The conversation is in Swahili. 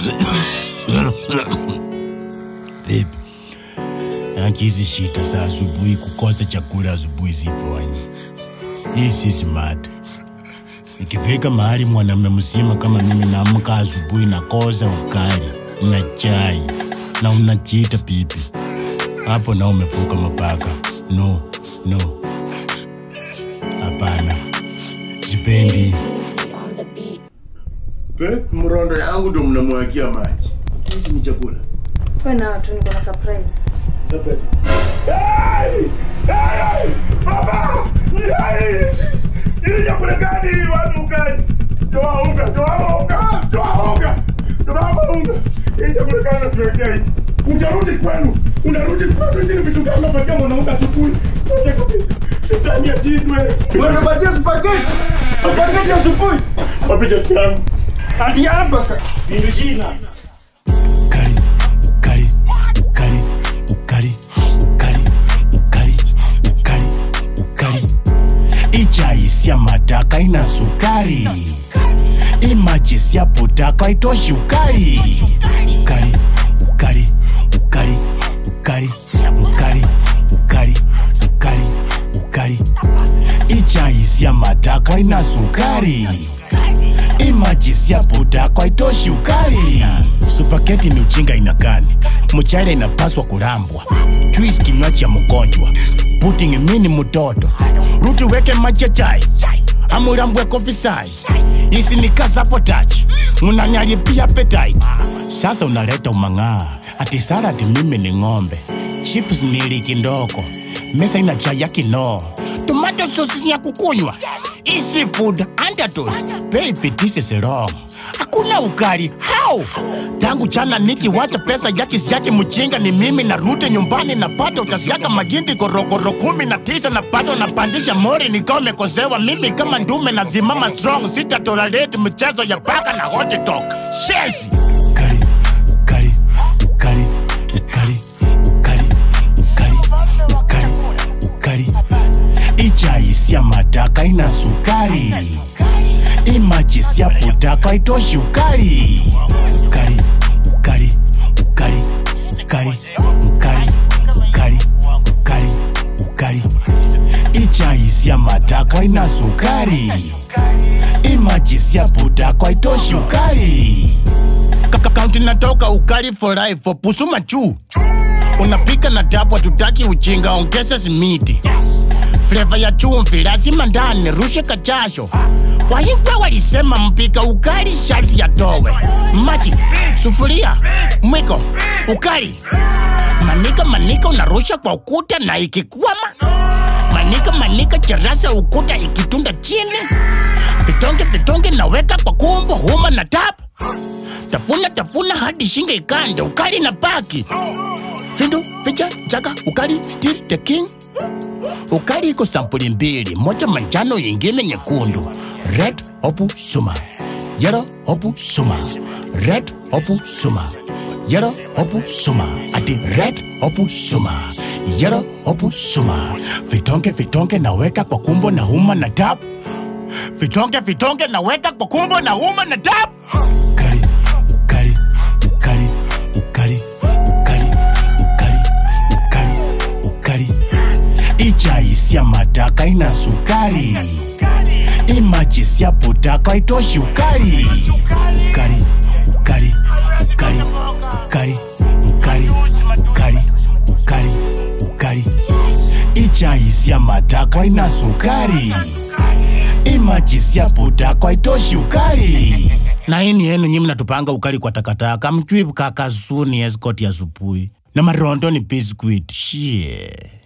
Babe, haki hizi shida za asubuhi, kukosa chakula asubuhi zifanye. Hii si smart. Ikifika mahali mwanamume mzima kama mimi naamka asubuhi nakosa ukali na chai na unajiita pipi, hapo na umevuka mapaka. No, no, hapana, sipendi. Pe, mrondo yangu ndo mnamwagia maji. Hizi ni chakula. Wewe na watu niko na surprise. Surprise. Hey! Hey! Baba! Hey! Hii chakula gani hii watu gani? Toa unga, toa unga, toa unga. Toa unga. Hii chakula gani tunawekea hii? Utarudi kwenu. Unarudi kwenu hizi ni vitu gani unapatia mwanaume asubuhi? Toa kabisa. Shetani ajidwe. Unapatia spaghetti. Spaghetti asubuhi. Wapi chakula yangu? Hadi hapa. Ukali, ukali, ukali, ukali, ukali, ukali, ukali, ukali. Ichai sia mataka ina sukari, imaji sia putaka itoshi ukali. Ukali, ukali, ukali, ukali, ukali, ukali, ukali, ukali. Ichai sia mataka ina sukari imaji sia putaka haitoshi ukali. Supaketi ni uchinga inakani, mchele inapaswa kulambwa, juice kinywaji cha mgonjwa, pudding mini mtoto, ruti weke maji ya chai amulambwe coffee size, isi ni kasapotachi munanyalipia appetite. Sasa unaleta umang'aa ati salad mimi ni ng'ombe, chips ni liki ndogo, mesa ina chai ya kinoo, tomato sauce ya kukunywa, easy food underdose, baby this is wrong. Hakuna ukali how? Tangu jana nikiwacha pesa yake siake mchinga ni mimi narudi nyumbani napata utasiaka magindi korokoro kumi na tisa na bado napandisha mori nikawa mekosewa mimi kama ndume nazimama strong sita tolerate mchezo ya paka na hot dog. Chelsea. Ukali, ukali, ukali, ukali, ukali, ukali, ukali, ukali. Ichai sia mataka ina sukari imaji sia putaka itoshi ukali ukali ukali ukali ukali ukali ukali ukali ukali ichai sia mataka ina sukari imaji sia putaka itoshi ukali Kaka kaunti natoka ukali for life for pusuma juu unapika na tabu hatutaki uchinga ongeza simiti fleva ya chumvi lazima ndani rushe kachasho wahingwe walisema mpika ukali sharti yatowe maji sufuria mwiko ukali manika manika unarusha kwa ukuta na ikikwama manika manika cherasa ukuta ikitunda chini vitonge vitonge naweka kwa kumbo huma na tap tafuna tafuna hadi shinge ikande ukali na baki findu ficha jaga ukali still the king ukali iko sampuli mbili, moja manjano, ingine nyekundu. Red hopu suma, yellow hopu suma, red hopu suma, yellow hopu suma, ati red hopu suma, yellow hopu suma. Vitonge vitonge naweka kwa kumbo na huma na tap, vitonge vitonge naweka kwa kumbo na huma na tap. Ukali, ukali, ukali, ukali, ukali, ukali, ukali, ukali ichai sia mataka ina sukari imaji sia putaka itoshi ukali ukali ukali ukali ukali ukali ukali ukali ukali ichai sia mataka ina sukari imaji sia putaka itoshi ukali na ini yenu nyi mnatupanga ukali kwa takataka mchwivu kakazuni escort ya supui na marondo ni biscuit shie